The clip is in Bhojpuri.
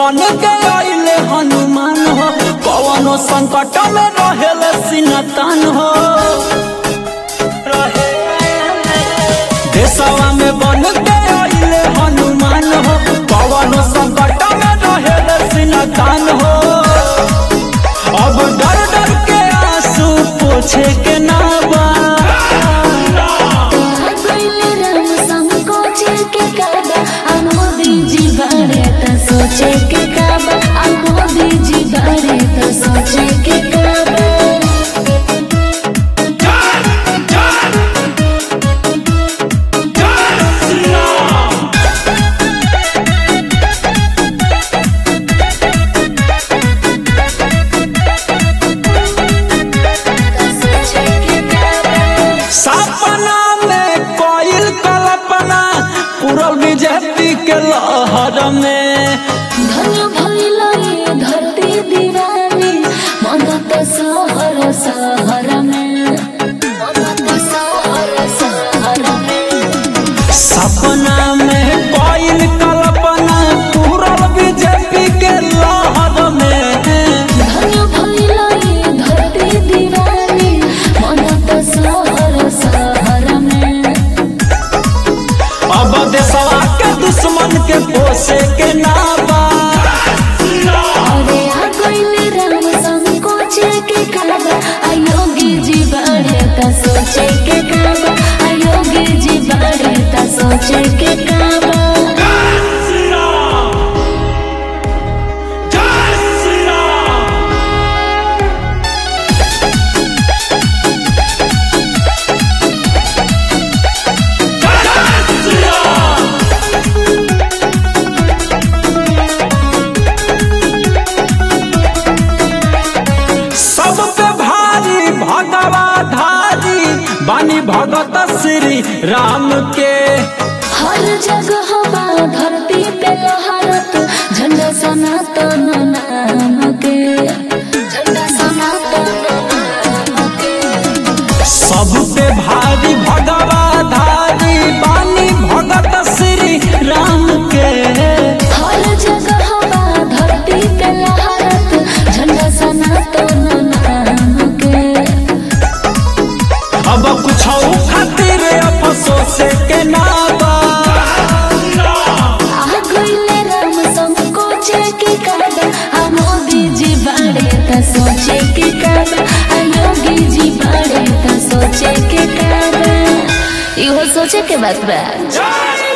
बन के आइले हनुमान हो कवनो संकट में रहेले सिनतान हो देशवा में बन के आइले हनुमान हो कवनो संकट में रहेले सिनतान हो अब डर डर के आंसू पोछे के ना बा गइले राम संकोचे के काबा आ मोदी जी बारे त सोचे के काबा आ मोदी जी बारे त सोचे के काबा सोचे के काबा सपना में कोयल कल्पना पूरल बीजेपी के लहर में धन्य भइल ये धरती दीवानी मदत सहर सहर में मदत सहर सहर में सपना में कोयल कल्पना पूरल बीजेपी के लहर में धन्य भइल ये धरती दीवानी मदत सहर सहर में अब देशवा के दुश्मन के पोसे के नाबा अरे आ गइले राम संकोचे के काबा आ योगी जी बारे त सोचे के काबा आ योगी जी बारे त सोचे के काबा सब पे भारी भगवा धारी बानी भगत श्री राम के हर जगह बा धरती पे लहरत झंडा सनातन नाम के झंडा सनातन नाम के सब पे भारी भगवा धारी बानी भगत श्री राम के हर जगह बा धरती पे लहरत झंडा सनातन नाम के अब कुछ खातिर अफसोस के नाबा आ गइले राम संकोचे के काबा आ मोदी जी बारे त सोचे के काबा आ योगी जी बारे त सोचे के काबा इहो सोचे के बात बा